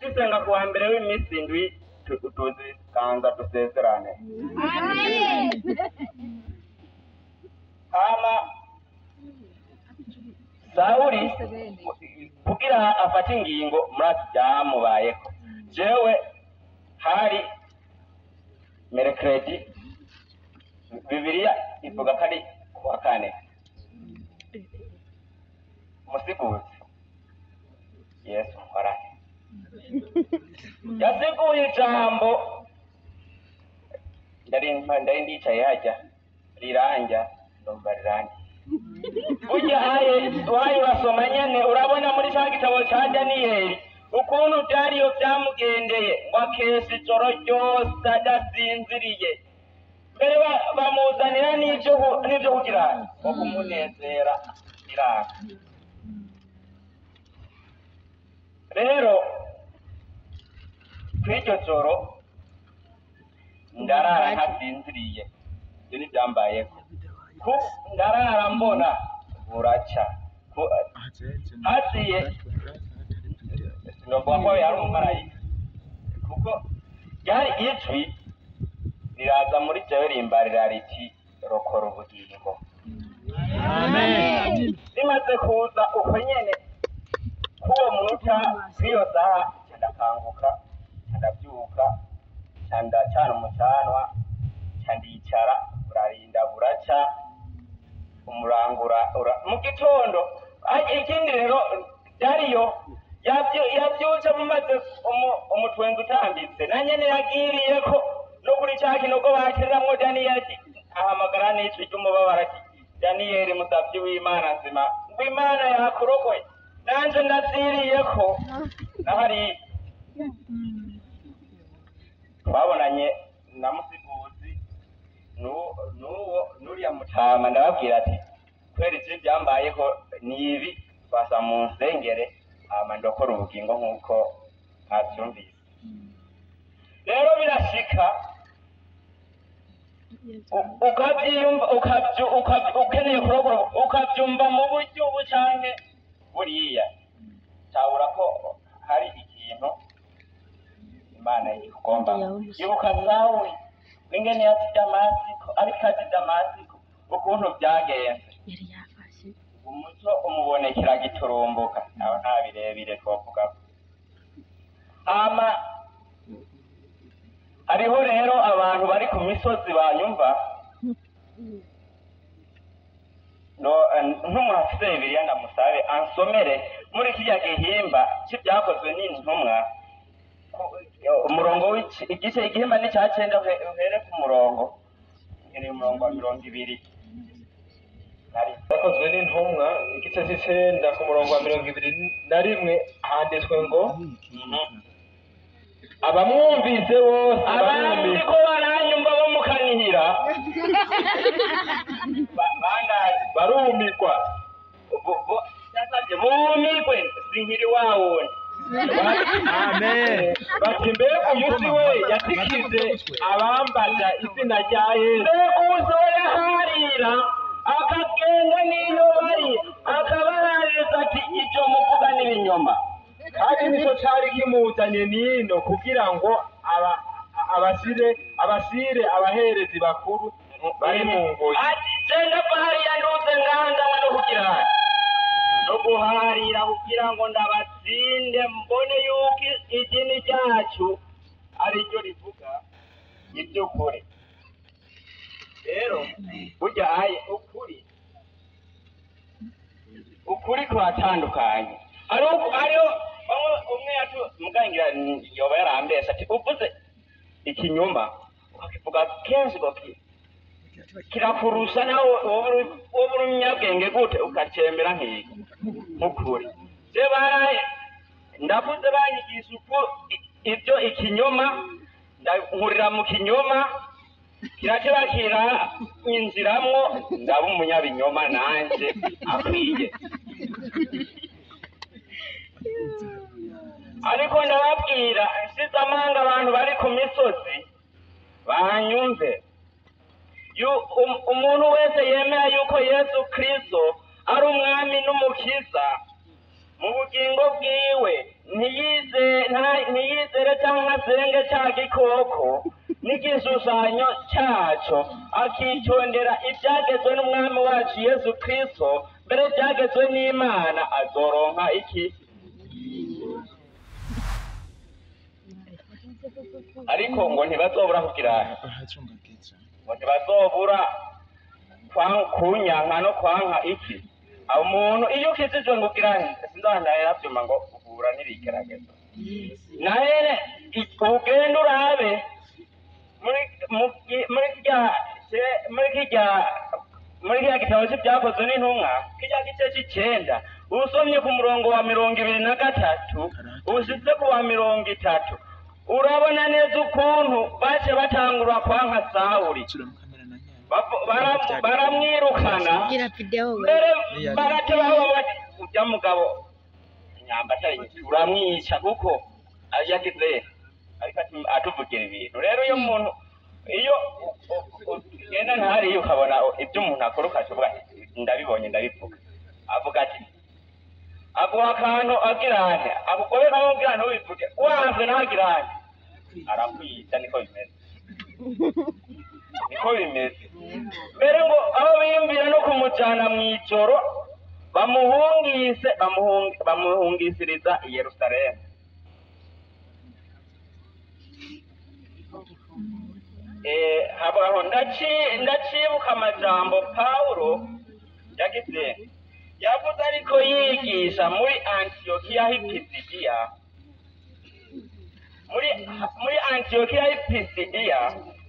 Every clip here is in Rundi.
dusenga ku wa mbere w'iminsi indwi tu- tuzikanza dusezerane hama sawuli kugira afate ingingo murazi byamubayeko jewe hari merekredi bibiliya ivuga ko ari kuwa kane musiguzi yesu warane yasiguye ijambo ndari ndari ndicaye hajya riranja ndumva riranje burya haye wayo urasoma nyene urabona muri ca gitabo ca daniyeli ukuntu vyariyo vyamugendeye ngo akesha ijoro ryose adasinziriye mbere ba- bamuzanira n'ivyo ku- n'ivyo kugira ngo kumunezera biranga rero kw'iryo joro ndarara ntasinziriye ivyo ntivyambayeko ku ndarara mbona buraca Ku- haciye sinovuga ko yari umumarayika kuko ryari ijwi riraza muri jewe rimbarira riti rokora ubugingo rimaze kuza uko nyene k'uwo munota kw'iyo saha ca ndakanguka ca ndavyuka ca ndacana umucanwa ca ndicara burarinda buraca umurangura ura mu gitondo ah, ikindi rero dariyo yavyu- yavyutse mumaze umu- umutwenzi utambitse na nyene yagiriyeko no kuri ca kinogo bakiriramwo daniyeli ahamagara n'ijwi ry'umubabaro ati daniyeli musavyi w'imana nzima ngo imana yakurogoye nanje ndaziriyeko nahari twabonanye na musiguzi nu- nuwo nuriya mutama ndababwira ati kubera ivyo byambayeho ni ibi twasa mu nsengere hama ndokora ubugingo nk'uko mwavyumvise rero birashika u- ukavyiyumva ukavyu- ukavyu- ukeneye kurokora ukavyumva mu buryo ubu canke buriya tabura ko hari ikintu imana ikugomba ibuka sawuli ingene yazi damasiko ariko azi damasiko ukuntu byagenze yari yafashe umuco umubonekera giturumbuka nawe nta birebire twovuga hama hariho rero abantu bari ku misozi banyumva no eh, nk'umuntu afite bibiliya ndamusabe ansomere muri kirya gihimba cy'ibyakozwe n'intumwa ku- umurongo w'ici- igice igihimba ni cya cyenda uhe- uhere ku murongo iri umurongo wa mirongo ibiri nari yakozwe n'intumwa igice cy'icenda ku murongo wa mirongo ibiri na rimwe handitswe ngo abamwumvise bose abantu barumvise ko baranyumva bo mukanihira Ba- bandazi barumigwa Bu- bu- yasabye bumigwe sinkiri wa wundi amen bati mbega uyu si we yatikize abambaza izina rya yesu mbega umusore yaharira akagenda n'iyo bari akabahaririza ati ibyo muvuga n'ibinyoma kandi nicyo cari kimuzanye nino kugira ngo aba- abasire abasire abaherezi bakuru bari mu ngoyi ati genda ko hariya nduze nganganywe no kugira no guharira kugira ngo ndabatsinde mbone yuko idini ryacu ari ryo rivuga iby'ukuri rero burya aye ukuri ukuri kuratandukanye hariho hariho bamwe umwe yatu mugangira yoba yarambesha ati uvuze ikinyoma ukakivuga kenshi ngo ki- kirakurusha nawe wowe uri wowe uri umunyabwenge gute ukacemera nk'iki nk'ukuri je baraye ndavuze banyigisha uko i- ibyo ikinyoma nkurira mu kinyoma kirakira injiramwo ndaba umunyabinyoma nanje akwiye ariko ndababwira nsize amanga abantu bari ku misozi banyumve Yu- um- umuntu wese yemera yuko yesu kristo ari umwami n'umukiza mu bugingo bwiwe ntiyize nta- ntiyizere cyangwa asenge cya gikoko n'igishushanyo cyaco akitondera ibyagezwe n'umwami wacu yesu kristo mbere byagezwe n'imana azoronka iki ariko ngo ntibazobura kugira ngo ntibazobura kwa- kunyanka no kwanka iki abo umuntu iyo ukijijwe ngo ugira sinzandaye byuma ngo uhura n'ibigeragezo nahere ugenda urabe muri mu- muri kirya se- muri kirya muri kirya gitabo cy'ibyakozwe n'intumwa kirya gice cy'icenda usomye ku murongo wa mirongo ibiri na gatatu ushitse ku wa mirongo itatu urabona neza ukuntu bace batangura kwanka sawuli Bavu- bara- baramwirukana gira video we mbere baratebaho bati ujya mugabo nyamba atari uramwica kuko yagize ariko ati- atuvugira ibintu rero iyo umuntu iyo u- u- ugenda ntariyo ukabona ibyo umuntu akora ukavuga ati ndabibonye ndabivuga avuga ati aguha akantu agira ane akugobeka agira ntubivuge wanze ntagira ane arakwica niko bimeze niko bimeze mbere ngo aho biyumvira no kumujyana mu ijoro bamuhungise bamuhung- bamuhungisiriza i yerusalemu Eh, habaho ndaci- ndacibuka amajambo pawulo yagize yavuze ariko yigisha muri antiyokiya h'ipisidiya muri muri antiyokiya h'ipisidiya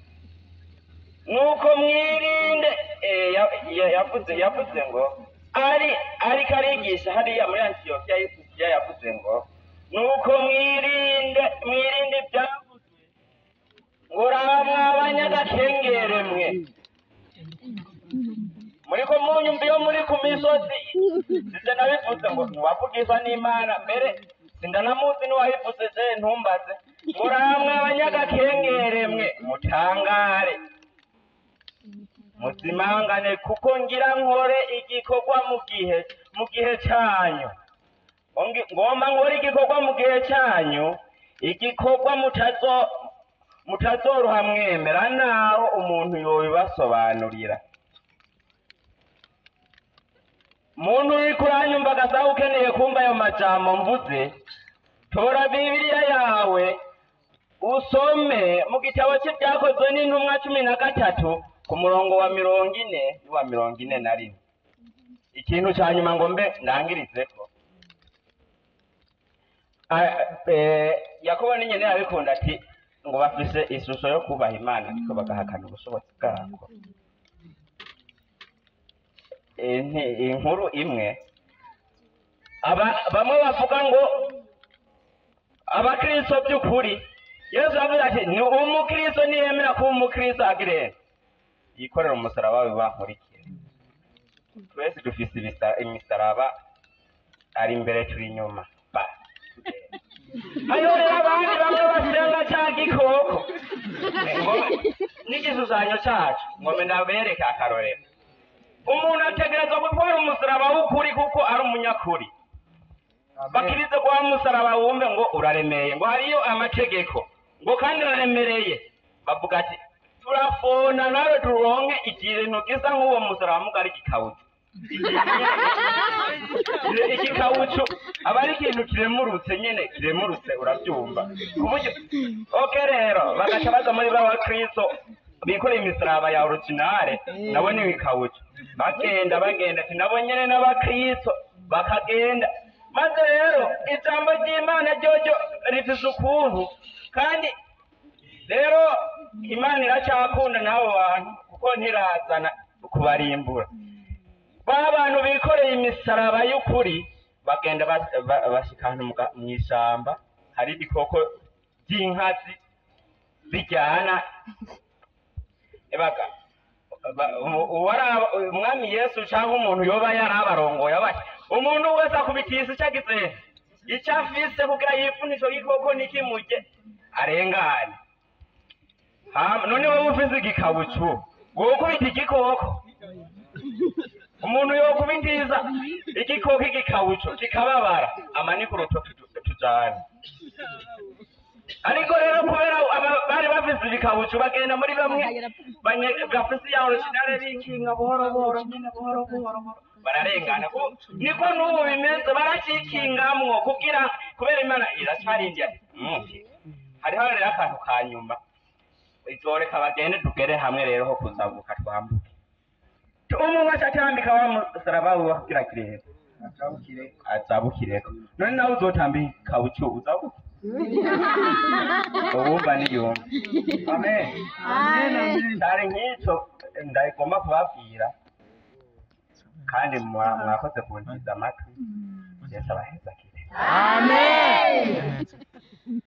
nuko mwirinde eh, ya- ya- yavuze yavuze ngo ari ariko arigisha hariya muri antiyokiya y'ipisidiya yavuze ngo nuko mwirinde mwirinde ibyavuzwe ngo ramwe abanyagakengere mwe muri ko munyumva iyo muri ku misozi sije nabivuze ngo ntiwavugishwa n'imana mbere sindanamuzi n'uwabivuze je ntumbaze ngo ramwe abanyagakengere mwe mutangare muzimangane kuko ngira nkore igikorwa mu gihe mu gihe cyanyu Ngi- ngomba nkore igikorwa mu gihe cyanyu igikorwa mutazo mutazoroha mwemera naho umuntu yobibasobanurira muntu uriko uranyumva agasaha ukeneye kumva ayo majambo mvuze tora bibiliya yawe usome mu gitabo cy'ibyakozwe n'intumwa cumi na gatatu ku murongo wa mirongo ine n'uwa mirongo ine na rimwe ikintu cya nyuma ngo mbe ndangirizeko Ah, eh, yakobo n'inyene yabikunda ati ngo bafise ishusho yo kubaha imana ariko bagahakana ubushobozi bwako Eh, nti- inkuru imwe aba bamwe bavuga ngo abakristo by'ukuri yesu yavuze ati ni umukristo niyemera kuba umukristo agire yikorera umusaraba we bankurikire twese dufise ibisa- imisaraba ari imbere turi inyuma ba tugende. hariho rero abandi bamwe basenga cya gikoko ngo n'igishushanyo cyacu ngo mbe ndabereke akarorero umuntu ategerezwa gutwara umusaraba w'ukuri kuko ari umunyakuri bakirize kwa musaraba wumve ngo uraremeye ngo hariyo amategeko ngo kandi uraremereye bavuga ati turafona nawe turonke ikintu gisa nk'uwo musaraba mugari gikawucu igikawucu aba ari ikintu kiremurutse nyine kiremurutse urabyumva ku buryo oke rero bagaca baza muri ba bakristo bikoreye imisaraba ya originale nabo ni ibikawucu bagenda bagenda ati nabo nyene n'abakristo bakagenda maze rero ijambo ry'imana ryoryo rifise ukuntu kandi rero imana iracyakunda n'abo bantu kuko ntirazana kubarimbura ba bantu bikoreye imisaraba y'ukuri bagenda bas- ba- bashika ahantu mu ga- mw'ishamba hari ibikoko by'inkazi bijyana ebaga ba- umu- uwara- umwami yesu cyangwa umuntu yoba yarabarongoye abati umuntu wese akubitisa icyo agize icyo afise kugira yipfune ico gikoko nikimurye arengane Hama- none wowe ufise igikabucu wowe ukubita igikoko umuntu yokubitiza igikoko igikawuco kikababara amanika urutoki tu- tu- tujane ariko rero kubera aba- bari bafise ibikabucu bagenda muri bamwe banye- bafise ya originale bikinga buhoro buhoro nyene buhoro buhoro buhoro. bararengana Ku- niko n'ubu bimeze baracikingamwo kugira kubera imana iracarindiye hariho rero akantu ka nyuma izoreka bagende tugere hamwe rero ho kuzabuka twambuke umwe wese atambika wa musaraba wiwe kugira kirere azabukireko none nawe uzotambika bucyo uzabuke ubumva niyumva amen cyari nk'icyo ndagomba kubabwira kandi mwa- mwakoze kuntiza amatwi yesu abaheza kire Amen.